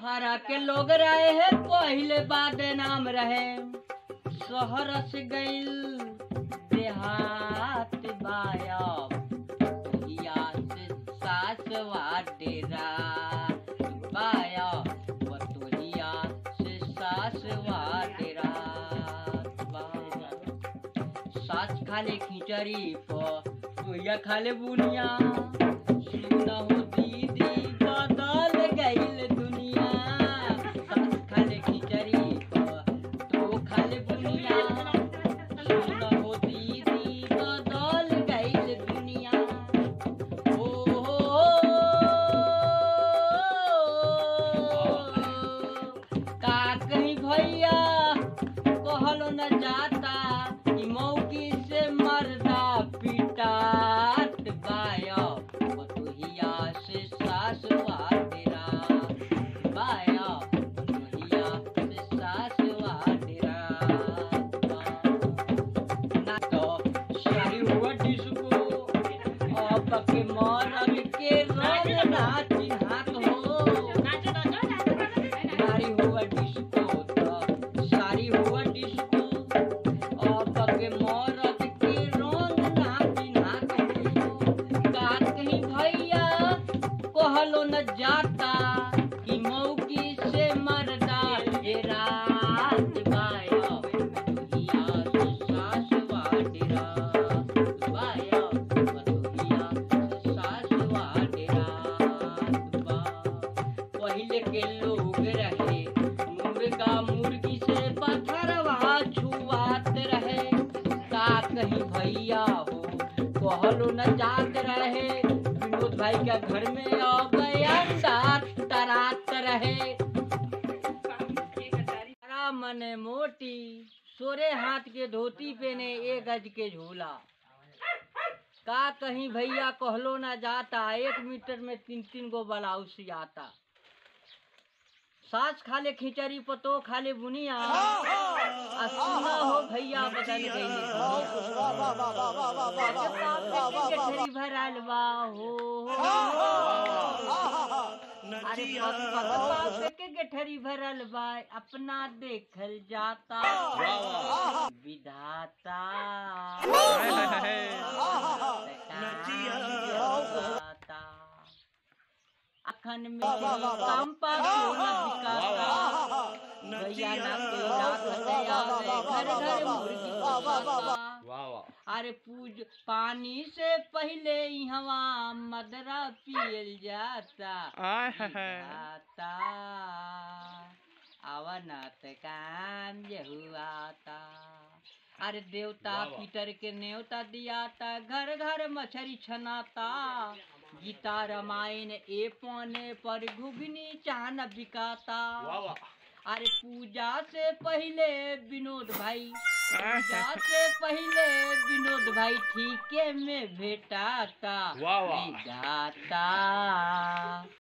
हरा के लोग रहे हैं पहले बाद नाम रहे शहर से गइल देहात बाया हिया से सासवा डेरा बाया बतोहिया से सासवा डेरा सास खाले खिचड़ी पर सोया खाले बुनिया सुना हो दीदी बदल गइल दुनिया सास खाले खिचड़ी पर तो खाले बुनिया सुना हो दीदी बदल गइल दुनिया ओ का कहीं भैया कहलो न जाता कि मौकी से मर्दा पिटात बाया बतुहिया से सासवा तेरा बाया बतुहिया से सासवा तेरा ना तो शाही हुआ डिस्को अब के मरल के रंग ना चिन्हात हो सारी हुआ डिस्को तो सारी हुआ डिस्को अब के मरद के रंग ना चिन्हात हो का कहीं भैया कहलो न जाता कि मौकी से मरदा ये रात बाया दुहिया से सासवा डेरा बाया दुहिया से सासवा डेरा बा पहले के लोग रहे मुर्गा मुर्गी से पथरवा छुआत रहे का कहीं भैया हो कहलो न जात रहे विनोद भाई के घर में आ गया तरात रहे तारा मने मोटी सोरे हाथ के धोती पहने एक गज के झोला का कहीं भैया कहलो ना जाता एक मीटर में तीन तीन गो ब्लाउज सियाता सास खाले खिचड़ी पतो खाले बुनिया आ सुना हो भैया बदल गई भरल बा हो अरे पग पग पापे के गठरी भरल बा अपना देखल जाता विधाता विधाता। अखन में कंपा सोना बिकाता भैया ना कोई ना खते आवे घर घर मुर्गी पोसाता अरे पूज पानी से पहले हवा मदरा पियल जाता जाता अवनत काम जहुआता अरे देवता पीटर के न्योता दियाता घर घर मछरी छनाता गीता रामायण ए पौने पर घुगनी चाहन बिकाता अरे पूजा से पहले विनोद भाई पूजा से पहले विनोद भाई ठीके में भेटाता वाह, वाह। विधाता